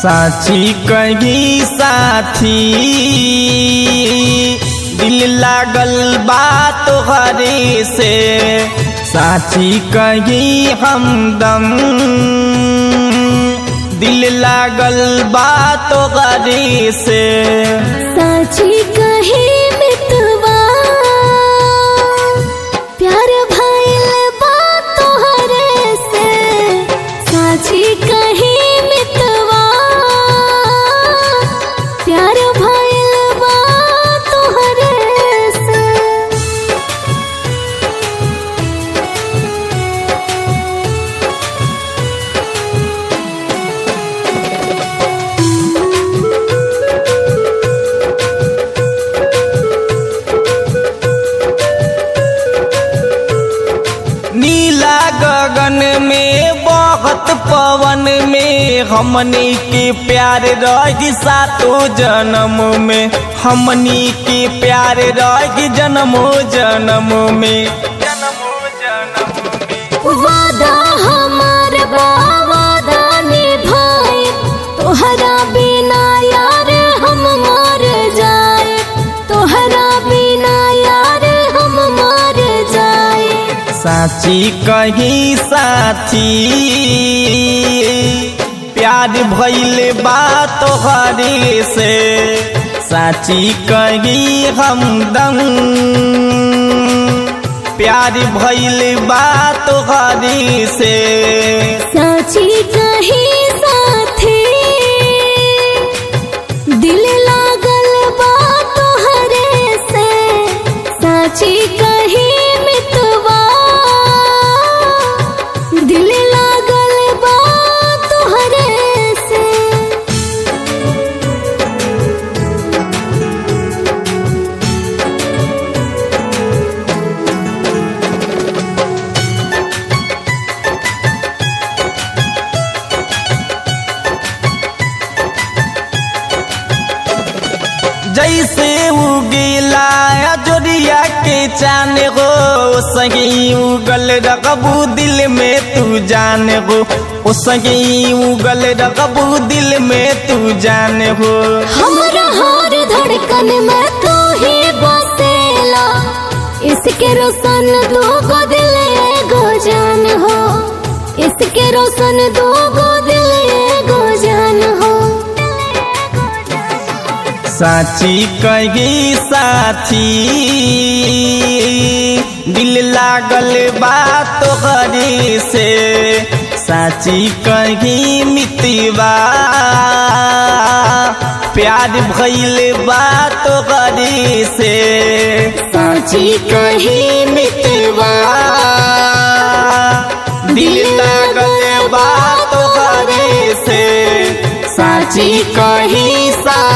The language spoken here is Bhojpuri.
साची कही साथी दिल लागल बात हरे से साची कही हमदम दिल लागल बात हरे से साची कही मितवा प्यार भइल बा तोहरे से साची कही मितवा प्यार भइल बा तोहरे से नीला गगन में बहुत पवन में हमनी के प्यार रही सातो जन्म में हमनी के प्यार रही जन्मो जन्म में जन्मो जन्म में वादा हमार बा वादा निभाए तोहरा बिना यार हम मर जाए तोहरा बिना यार हम मर जाए साची कही साथी प्यार भइल बा तोहरे से साची कही हमदम प्यार भइल बा तोहरे से साची कही साथी दिल लागल बा तोहरे से साची कही मितवा दिल लागल बा तोहरे से जैसे उगेला जोरिया के चान हो सही उगल रकबू दिल में तू जान हो ओ सही उगल रकबू दिल में तू जान हो हमरा हर धड़कन में तू ही बसेला इसके रोशन दो गो दिल एगो जान हो इसके रोशन दो गो दिल एगो जान हो साची कही साथी दिल लागल बात तोहरे से साची कही मितवा प्यार भइल बात तोहरे से साची कही मितवा दिल लागल बात तोहरे से साची कही सा